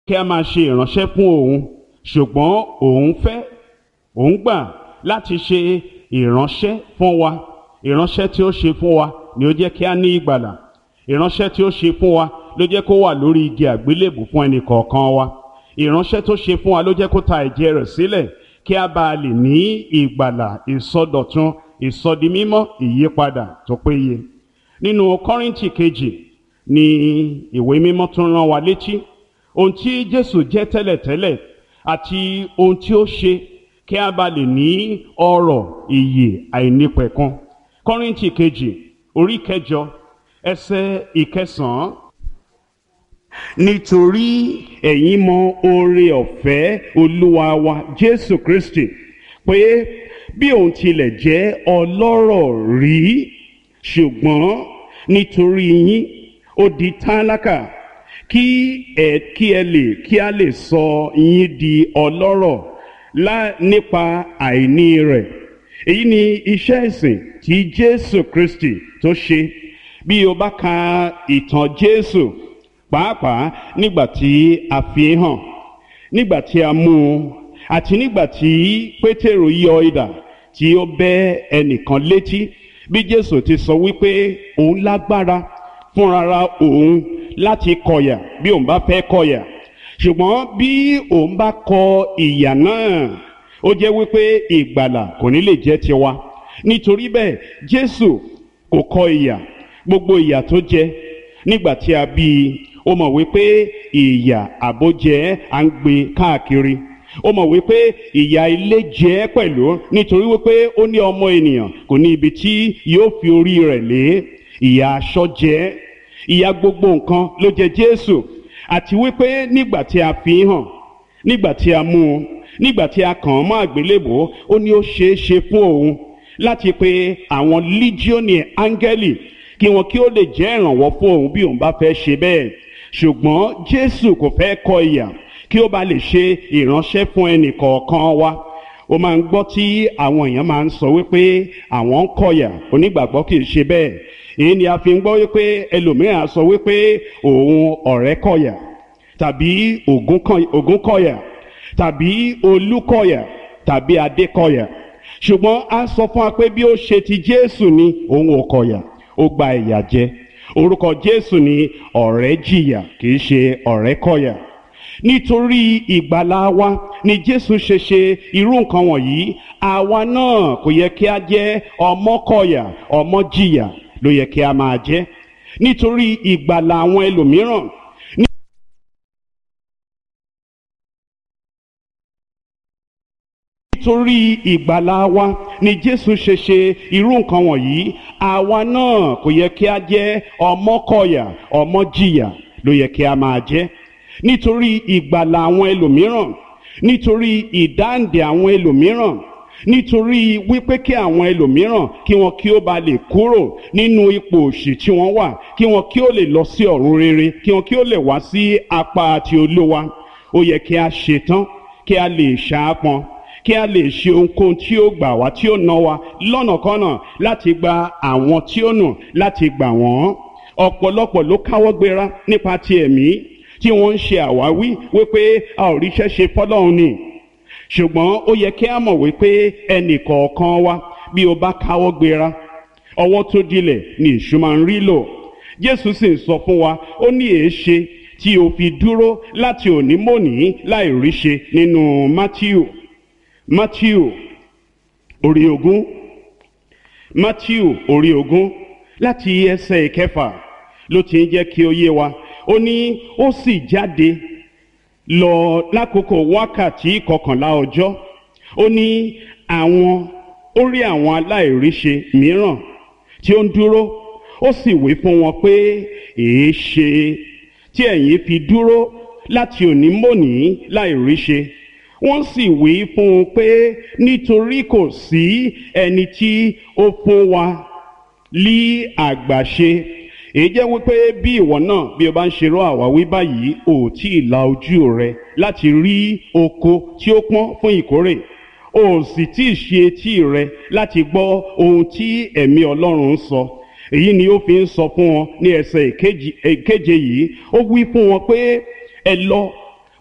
kí a máa ṣe ìránṣẹ́ fún òun ṣùgbọ́n òun fẹ́ òun gbà láti ṣe ìránṣẹ́ fún wa ìránṣẹ́ tí ó ṣe fún wa ni ó jẹ́ kí a ní ìgbàlà ìránṣẹ́ tí ó ṣe fún wa ló jẹ́ kó wà lórí igi àgbélébù fún ẹnì kọ̀ọ̀kan wa ìránṣẹ́ tó ṣe fún wa ló jẹ́ kó ta ẹ̀jẹ̀ rẹ̀ sílẹ̀ kí a bá lè ní ìgbàlà ìsọdọ̀tun ìsọdimímọ́ ìyípadà tó péye nínú kọ́rìntì kejì ni ìwé mímọ́ tún rán wa létí ohun tí jésù jẹ́ tẹ́lẹ̀tẹ́lẹ̀ àti ohun tí ó ṣe kí a bá lè ní ọrọ̀ ìyè àìnípẹ̀kun kọ́rìntì kejì orí kẹjọ ẹsẹ̀ ìkẹsàn-án nítorí ẹ̀yin mọ oore ọ̀fẹ́ olúwa wa jésù kristi pé bí òun tilẹ̀ jẹ́ ọlọ́rọ̀ rí ṣùgbọ́n nítorí yín ó di tálákà kí ẹ kí ẹ lè kí a lè sọ yín di ọlọ́rọ̀ lá nípa àìní rẹ̀ èyí ni iṣẹ́ ìsìn tí jésù kristi tó ṣe bí o bá ka ìtàn jésù pàápàá nígbà tí a fi hàn nígbà tí a mú un àti nígbà tí pétérù yọ idà tí ó bẹ́ ẹnìkan létí bí jésù ti sọ wípé òun lágbára fúnrara òun láti kọ̀yà bí òun bá fẹ́ kọ̀yà ṣùgbọ́n bí òun bá kọ ìyà náà ó jẹ́ wípé ìgbàlà kò ní lè jẹ́ tiwa nítorí bẹ́ẹ̀ jésù kò kọ ìyà gbogbo ìyà tó jẹ nígbà tí a bí i ó mọ̀ wípé ìyà àbójẹ́ à ń gbé káàkiri ó mọ̀ wípé ìyà ilé jẹ́ pẹ̀lú nítorí wípé ó ní ọmọ ènìyàn kò ní ibi tí yóò fi orí rẹ̀ lé ìyà aṣọ jẹ́ ìyà gbogbo nǹkan ló jẹ Jésù àti wípé nígbà tí a fi hàn nígbà tí a mú un nígbà tí a kàn án mọ́ àgbélébò ó ní ó ṣeé ṣe fún òun láti pe àwọn líjíọ́nì áńgẹ́lì kí wọn kí ó lè jẹ́ ìrànwọ́ fún òun bí òun bá fẹ́ ṣe bẹ́ẹ̀ ṣùgbọ́n Jésù kò fẹ́ kọ ìyà kí ó bá lè ṣe ìránṣẹ́ fún ẹnì kọ̀ọ̀kan wa ó máa ń gbọ́ tí àwọn èèyàn máa ń sọ wípé àwọn ń kọ̀yà onígbàgbọ́ kì í ṣe bẹ́ẹ̀ èyí ni a fi ń gbọ́ wípé ẹlòmíràn sọ wípé òun ọ̀rẹ́ kọ̀yà tàbí ògún kọ̀yà tàbí olú kọ̀yà tàbí adé kọ̀yà ṣùgbọ́n a sọ fún wa pé bí ó ṣe ti Jésù ni òun ò kọ̀yà ó gba ìyà jẹ orúkọ Jésù ni ọ̀rẹ́ jìyà kì í ṣe ọ̀rẹ́ kọ̀yà nítorí ìgbàlá wa ni Jésù ṣe ṣe irú nǹkan wọ̀nyí àwa náà kò yẹ kí a jẹ́ ọmọkọ̀yà ọmọjìyà ló yẹ kí a máa jẹ́ nítorí ìgbàlá àwọn ẹlòmíràn nítorí ìgbàlá wa ni Jésù ṣe ṣe irú nǹkan wọ̀nyí àwa náà kò yẹ kí a jẹ́ ọmọkọ̀yà ọmọjìyà ló yẹ kí a máa jẹ́ nítorí ìgbàlà àwọn ẹlòmíràn nítorí ìdáǹdè àwọn ẹlòmíràn nítorí wípé kí àwọn ẹlòmíràn kí wọn kí ó ba lè kúrò nínú ipò òṣì tí wọ́n wà kí wọn kí ó lè lọ sí ọ̀run rere kí wọn kí ó lè wá sí apá àti olówa ó yẹ kí a ṣetán kí a lè ṣaápọn kí a lè ṣe ohunkóhun tí ó gbà wá tí ó ná wa lọ́nàkọ́nà láti gba àwọn tí ó nù láti gbà wọ́n ọ̀pọ̀lọpọ̀ ló káwọ́ gbéra nípa ti ẹ̀mí tí wọ́n ń ṣe àwáwí wípé a ò ríṣẹ́ ṣe fọ́lọ́run ni ṣùgbọ́n ó yẹ kí a mọ̀ wípé ẹnì kọ̀ọ̀kan wa bí o bá káwọ́ gbéra ọwọ́ tó dilẹ̀ ni èṣù máa ń rí lò Jésù sì ń sọ fún wa ó ní èéṣe tí o fi dúró láti òní mòní láì ríṣe nínú Mátíù Mátíù orí ogún Mátíù orí ogún láti ẹsẹ̀ ìkẹfà ló ti ń jẹ́ kí ó yé wa ó ní ó sì jáde lọ lákòókò wákàtí kọkànlá ọjọ́ ó ní àwọn ó rí àwọn aláìríṣe mìíràn tí ó ń dúró ó sì wí fún wọn pé èé ṣe tí ẹ̀yin fi dúró láti òní mòní láìríṣe wọ́n sì wí fún un pé nítorí kò sí ẹni tí ó fún wa lí àgbàṣe èyí jẹ́ wípé bí ìwọ náà bí o bá ń ṣerú àwáwí báyìí ò tí ì la ojú rẹ láti rí oko tí ó pọ́n fún ìkórè ò sì tí ì ṣe etí rẹ láti gbọ́ ohun tí ẹ̀mí Ọlọ́run ń sọ èyí ni ó fi ń sọ fún wọn ní ẹsẹ̀ ìkeje yìí ó wí fún wọn pé ẹ lọ